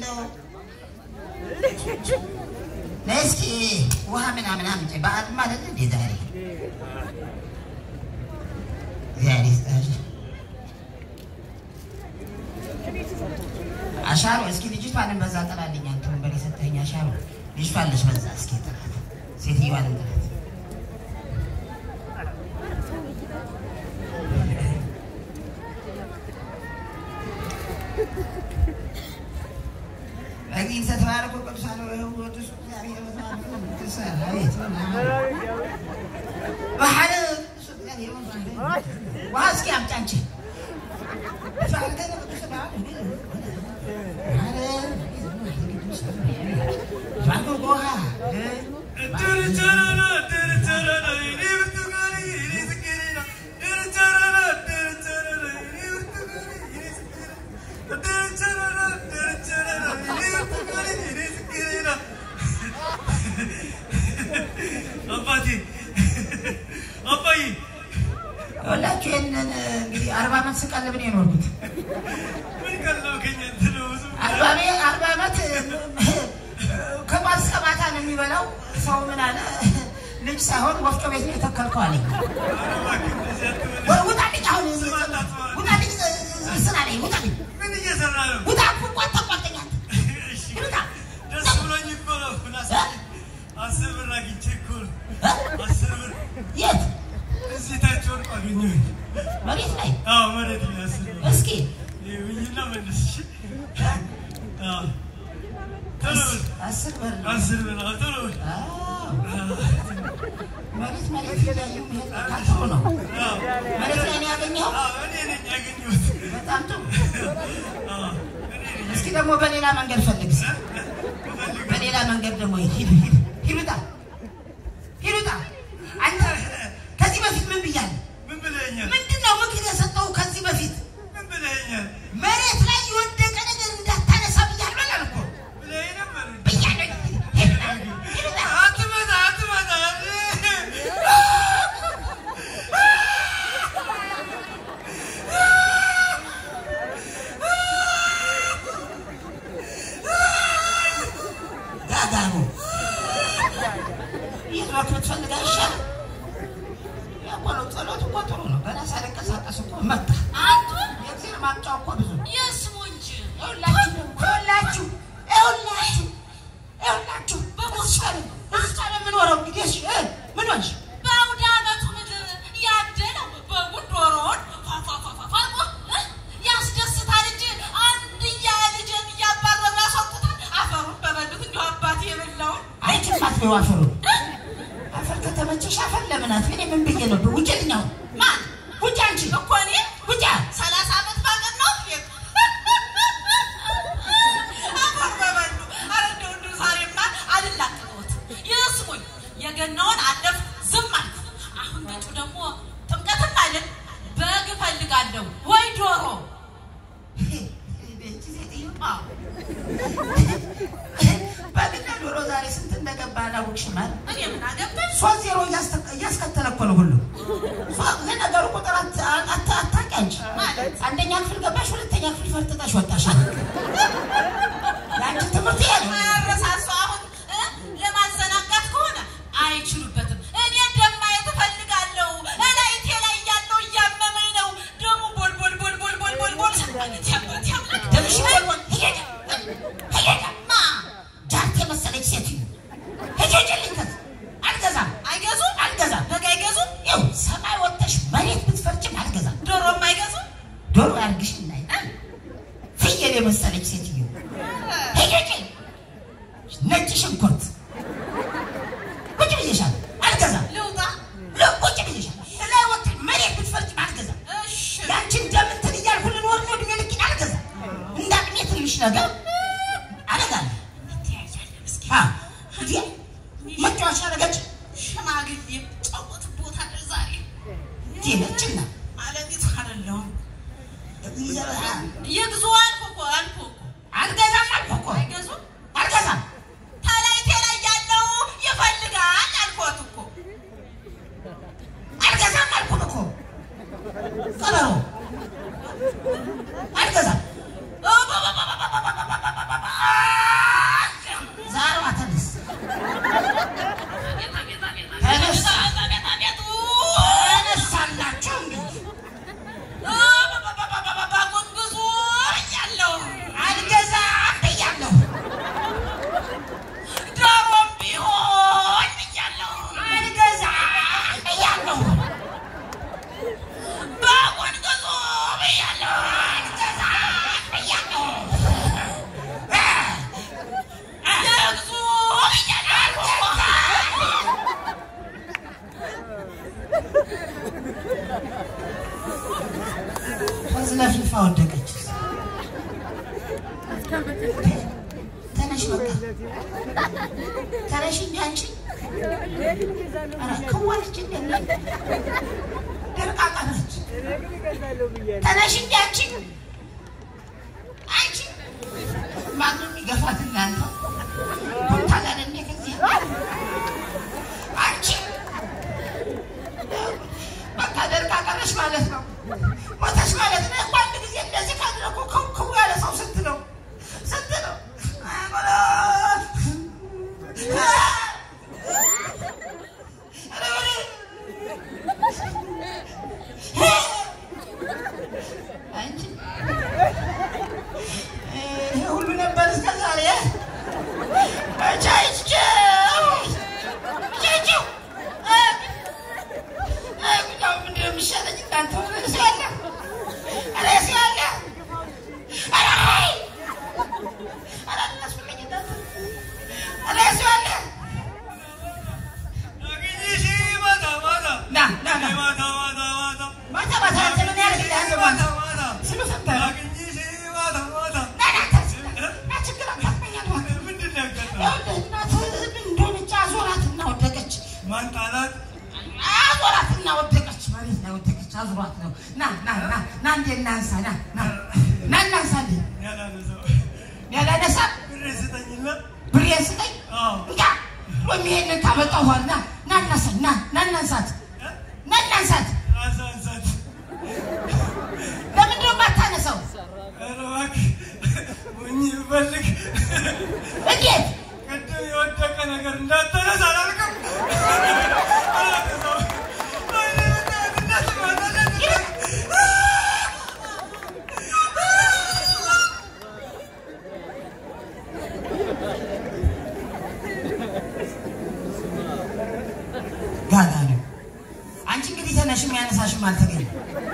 እንደው ነይ እስኪ ውሃ ምናምን አምጪ። በዓል ማለት እንዴ ዛሬ እግዚአብሔር ይስጥሽ። አሻሮ እስኪ ልጅቷንም በዛ ጥላልኝ። አንተ ወንበር የሰጠኸኝ አሻሮ ልጅቷን ልጅ በዛ እስኪ ጥላት፣ ሴትዮዋንም ጥላት። በዚህ ተተባረኩ ቅዱሳን ወቅዱስ እግዚአብሔር ባህል ውሃ እስኪ አምጪ አንቺ አባቴ አባዬ ሁላችሁ ይህንን እንግዲህ አርባ ዓመት ስቀልብ ነው የኖርኩት። ምን ቀለብከኝ? እንትን ነው ብዙ አርባ ዓመት አርባ ዓመት ከማስ እስከ ማታ ነው የሚበላው። ሰው ምን አለ ልጅ ሳይሆን ወፍጮ ቤት ነው የተከልከው አለኝ። ወይ ውጣልኝ፣ አሁን ውጣልኝ፣ ስራ ላይ ውጣልኝ፣ ምን እየሰራ ነው? ውጣ ቋጣ ቋጠኛ እሺ፣ ውጣ ደስ ብሎኝ እኮ ነው። አስር ብር አግኝቼ እኮ ነው። አስር ብር የት እዚህ ታች ወድቆ አገኘሁኝ። መሬት ላይ አዎ መሬት ላይ አስር ብር እስኪ ይኸውኝና መልስ። እሺ። አዎ ቶሎ በል። አስር ብር ነው። አስር ብር አዎ፣ ቶሎ በል። አዎ። መሬት መሬት እያዩ መሄድ ካልጥሩ ነው። አዎ፣ መሬት ላይ ነው ያገኘኸው። አዎ፣ እኔ ነኝ ያገኘሁት። በጣም ጥሩ። አዎ፣ እኔ ነኝ። እስኪ ደግሞ በሌላ መንገድ ፈልግ። እስኪ በሌላ መንገድ ደግሞ ሂድ ሂድ ሂድ ሂድ ውጣ ሂድ ውጣ። አንተ ከዚህ በፊት ምን ብያለሁ? ምን ብለኸኛል? ምንድን ነው ምክር የሰጠው? ከዚህ በፊት ምን ብለኸኛል? መሬት ላይ የወደቀ ነገር እንዳታነሳ ብያለሁ አላልኩም? ብለኸኝ ነበር። ብያለሁ። ሂድ ውጣ ሂድ ውጣ። አትመታ፣ አትመታ። ጋጋሩ ይዞት ብትፈልግ አይሻልም? ያው ነው ጸሎት እኮ ጥሩ ነው። ገና ሳልንቀሳቀስ እኮ መጣ። አንቱ የእግዚአብሔር ማምጫው እኮ ብዙ ነው። የስሙ እንጂ ይኸውላችሁ ይኸውላችሁ ይኸውላችሁ ይኸውላችሁ በሞስቻለ ሞስቻለ የምኖረው እንግዲህ እሺ እ ምን ሆንሽ? በአውደ ዓመቱ ምድር ያደለው በጉድ ዶሮውን ፏፏፏፏፏ እ ያስደስታል እንጂ አንድያ ልጅን እያባረሩ ያስወጡታል። አፈሩን በበሉት እንዲሁ አባቴ የበላውን አይ ትፋት ነው አፈሩ አፈር ከተመቸሽ አፈር ለምናት እኔ ምን ብዬ ነው ውጭልኝ አሁን ማን ውጭ አንቺ እኮ እኔ ውጭ ሰላሳ ዓመት ባገን ነው አፈር በበሉ። ኧረ እንደው እንደው ዛሬማ አልላቀቅሁት። ይስሙኝ፣ የገናውን አለፍ ዝም አልኩ። አሁን መጪው ደግሞ ጥምቀትም አይደል? በግ እፈልጋለሁ ወይ ዶሮ። ቤት ሴትዮ አዎ በግና ዶሮ ዛሬ ስንት እንደገባ አላወቅሽም አይደል? እኔ ምን አገባኝ? ሶስት ዜሮ እያስተ- እያስከተለ እኮ ነው ሁሉ ሶ- ለነገሩ ቁጥር አት- አት- አታውቂ አንቺ ማለት አንደኛ ክፍል ገባሽ ሁለተኛ ክፍል ፈርጥጠሽ ወጣሽ የአንቺ ትምህርት ይሄ ነው አያረሳሱ አሁን እ? ለማዘናጋት ከሆነ አይችሉበትም። እኔ ደም ማየት እፈልጋለሁ። እላይቴ ላይ ያለው እያመመኝ ነው። ደሙ ቦል ቦል ቦል ቦል ቦል ቦል ቦል ሰማለት ያምረት ያምረት ደምሽ ይወልወል ሄደ ሄደ ማ ጃርት የመሰለች ሴትዮ ሄጀልኝ ከዚህ አልገዛም አይገዙም? አልገዛም በግ አይገዙም? ይኸው ሰማይ ወጥተሽ መሬት ብትፈርጭም አልገዛም ዶሮም አይገዙም? ዶሮ ያርግሽ ላይ ፍየል የመሰለች ሴትዮ ሄጀልኝ ነጭ ሽንኩርት ቁጭ ብዬሻል አልገዛም ልውጣ? ለ- ቁጭ ብዬሻል ላይ ወጥተሽ መሬት ብትፈርጭም አልገዛም እሺ ያንቺን ደም እንትን እያልኩ ልኖር ነው እድሜ ልኬን አልገዛም። እንደ አቅሜ ትንሽ ነገር አደርጋለሁ። እንተያያለን እስኪ። አ እንዴ መጫወቻ አደረገች ሽማግሌ ጫወት ቦታ አለ ዛሬ እንዴ ነችና አለሚቱ አይደለሁም። ይዘራ ይግዙ አልኩ እኮ አልኩ እኮ አልገዛም አልኩ እኮ አይገዙም? አልገዛም። ተላይቴ ላይ ያለው ይፈልጋል አልኮት እኮ አልገዛም አልኩህ እኮ ቀበሮ አልገዛም። ተነሽ በቃ ተነሽ እንጂ አንቺ ኧረ ከዋለች እንደ ደርቃቃ ነች። ተነሽ እንጂ አንቺ አንቺ ማንም ይገፋት እናንተ ኩንታል እንደ ከዚህ አንቺ በቃ ደርቃቃ ነሽ ማለት ነው። ሞተሽ ማለት ነው። እኮ አንድ ጊዜ እንደዚህ ካደረኩ ክው ክው ያለ ሰው ስንት ነው? ስንት ነው? አንቺ ይሄ ሁሉ ነበር እስከ ዛሬ ቻይቸው ቻይቸው ጉዳዩ ምንድን ነው የሚሻለኝ? እናንተ ርዕስ ያለ ርዕስ ያለ ኧረ አይ! ኧረ አናስፈልግ እናንተ ርዕስ ያለ አግኝሽ ማታ ማታ ና ና ና ማታ ማታ ማታ ማታ ማታ አንተ ምን ያደርግልሃል? ማታ ማታ ስሉ ሰምተህ ነው? አግኝሽ ማታ ማታ ና ና ተነስ፣ ና ችግር አታስመኛል እባክህ። ምንድን ነው ያጋጠመው? ይኸውልህ እናትህ ምን እንደሆነች አዞራትና ወደቀች። ማንጣላት አዞራትና ወደቀች። መሬት ላይ ወደቀች። አዙሯት ነው። ና ና ና ና እንዴ እናንሳ ና ና ና እናንሳ እንዴ ያላነሳው ያላነሳ ብር ስጠኝና ብሬን ስጠኝ አዎ እንካ ወይም ይሄንን ካመጣሁ በኋላ ና ና እናንሳ ና ና እናንሳት ና እናንሳት። አሳንሳት ለምንድን ነው የማታነሳው? ኧረ እባክህ ሞኝ ብፈልግ እንዴት ቅድም የወደቀ ነገር እንዳታነሳ አላልክም? አላነሳው ወይኔ በእናትህ እንዳትመጣ ጋጋ ነው። አንቺ እንግዲህ ተነሽም ያነሳሽም አልተገኘም።